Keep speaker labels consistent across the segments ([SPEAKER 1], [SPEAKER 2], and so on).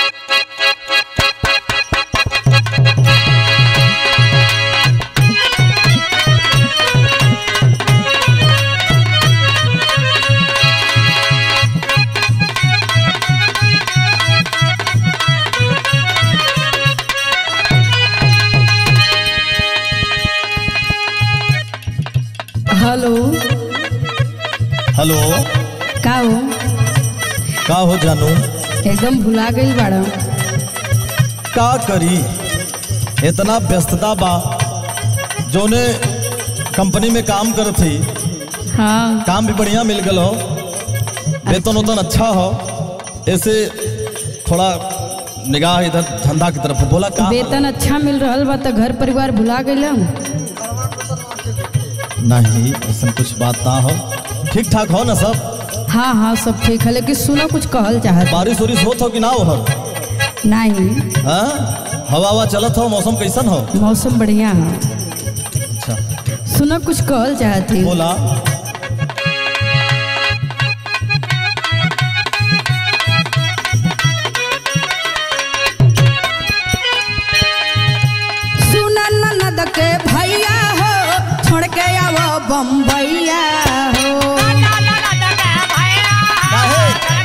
[SPEAKER 1] Hello
[SPEAKER 2] hello
[SPEAKER 1] का हो
[SPEAKER 2] का हो जानू
[SPEAKER 1] एकदम भुला गई बाड़ा
[SPEAKER 2] का करी इतना व्यस्तता बा जोने कंपनी में काम करत थी
[SPEAKER 1] हाँ
[SPEAKER 2] काम भी बढ़िया मिल गल हो वेतन उतन अच्छा हो ऐसे थोड़ा निगाह इधर धंधा की तरफ बोला का
[SPEAKER 1] वेतन अच्छा मिल रहा बा तो घर परिवार भुला गए
[SPEAKER 2] नहीं ऐसा कुछ बात ना हो ठीक ठाक हो ना सब
[SPEAKER 1] हाँ हाँ सब ठीक है लेकिन सुनो कुछ कहल चाहत
[SPEAKER 2] बारिश उरिश होत हो कि ना हो
[SPEAKER 1] नहीं
[SPEAKER 2] हाँ हवा हवा चलत हो मौसम कैसन हो
[SPEAKER 1] मौसम बढ़िया है
[SPEAKER 2] अच्छा
[SPEAKER 1] सुनो कुछ कहल चाहत थी
[SPEAKER 2] बोला
[SPEAKER 1] सुना ननद के भैया हो छोड़ के आवो बम्बैया हो
[SPEAKER 2] काहे?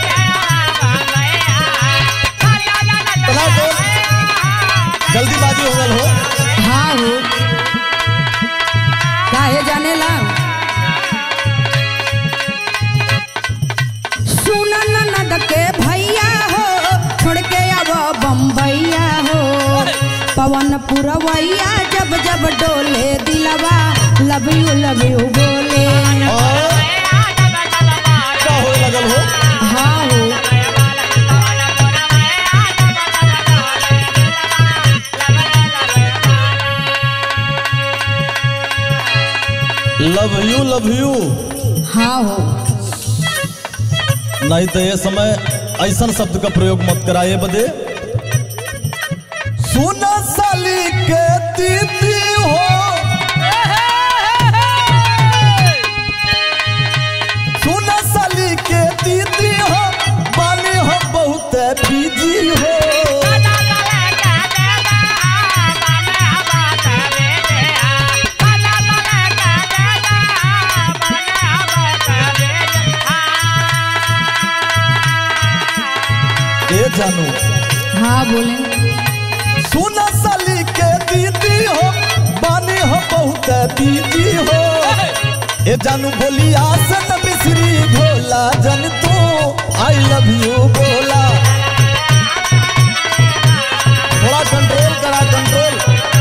[SPEAKER 2] चला बोल जल्दीबाजी हो गल हो
[SPEAKER 1] हाँ हो काहे जाने ला सुना ननद के भैया हो छोड़ के आवो बम्बैया हो पवन पुरवैया जब जब डोले दिलवा लव यू लव यू बोले
[SPEAKER 2] और क्या हो लगल हो
[SPEAKER 1] हाँ हो
[SPEAKER 2] लव यू लव यू
[SPEAKER 1] हाँ हो
[SPEAKER 2] नहीं तो ये समय ऐसा शब्द का प्रयोग मत कराए बदे सुना साली के दीदी हो सुना साली के दीदी हो बानी हो बहुत बिजी हो ए जानू
[SPEAKER 1] हाँ बोले
[SPEAKER 2] सुना साली के दीदी हो बानी हो बहुत दीदी हो ए जानू बोली आसन मिश्री भोला जन तू आई लव यू बोला थोड़ा कंट्रोल करा कंट्रोल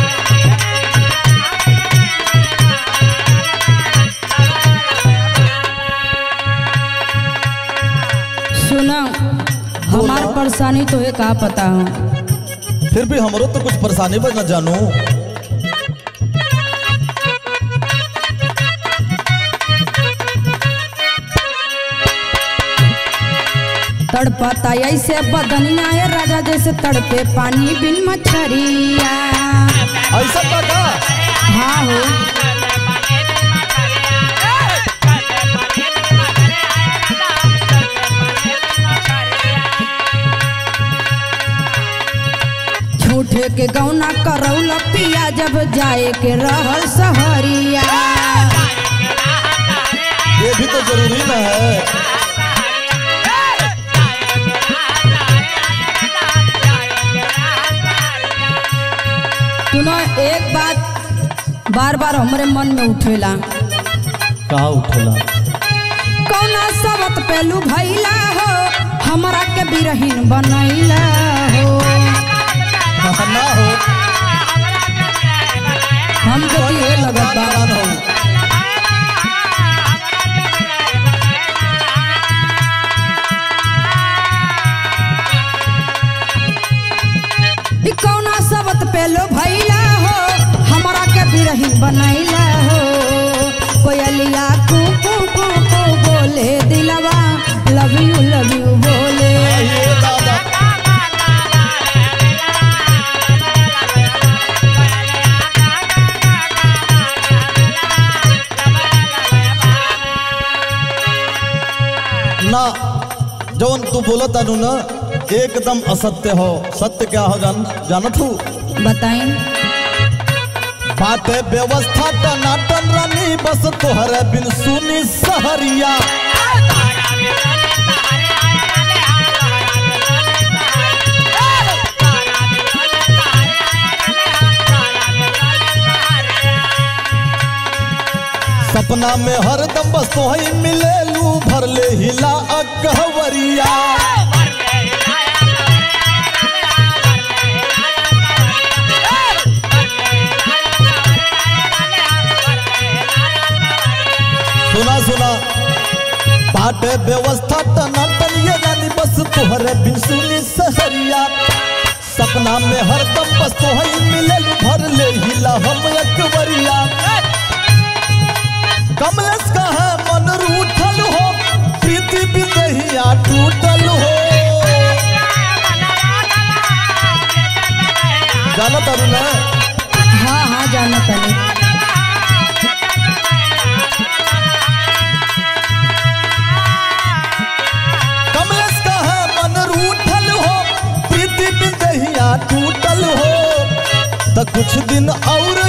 [SPEAKER 1] सुना हमार परेशानी तो है का पता हो
[SPEAKER 2] फिर भी हमरो तो कुछ परेशानी बस न जानू
[SPEAKER 1] तड़पता ऐसे बदनिया है राजा जैसे तड़पे पानी बिन मछरिया
[SPEAKER 2] ऐसा का का
[SPEAKER 1] हाँ हो झूठे के गौना करौल पिया जब जाए के रहल सहरिया
[SPEAKER 2] ये भी तो जरूरी ना है
[SPEAKER 1] सुनो एक बात बार बार हमारे मन में उठेला
[SPEAKER 2] कहा उठला
[SPEAKER 1] कौना सबत पेलू भैला हो हमरा के बिरहीन बनैला हो
[SPEAKER 2] हाँ, ना हो
[SPEAKER 1] हम के ये लगत बा
[SPEAKER 2] नारायण हो
[SPEAKER 1] ई कौना सबत पेलो भैला हो हमरा के बिरहीन बनैला हो कोयलिया कू कू कू कू बोले दिलवा लव यू लव यू बोले
[SPEAKER 2] ये दादा ना जवन तू बोलत तानू ना एकदम असत्य हो सत्य क्या हो जान जानत हूँ
[SPEAKER 1] बताई
[SPEAKER 2] बाटे व्यवस्था टनाटन रानी बस तोहरे बिन सुनी सहरिया सपना में हरदम बस तोही मिले लू भर ले हिला अकहवरिया सुना सुना बाटे व्यवस्था टनाटन ये रानी बस तोहरे बिन सुनी सहरिया सपना में हरदम बस तोही मिले लू भर ले हिला हम अकबरिया कमलेश का है मन रूठल हो प्रीति बिदहिया टूटल हो जानत अरु ना
[SPEAKER 1] हाँ हाँ जाना तनी
[SPEAKER 2] कमलेश का है मन रूठल हो प्रीति बिदहिया टूटल हो त कुछ दिन और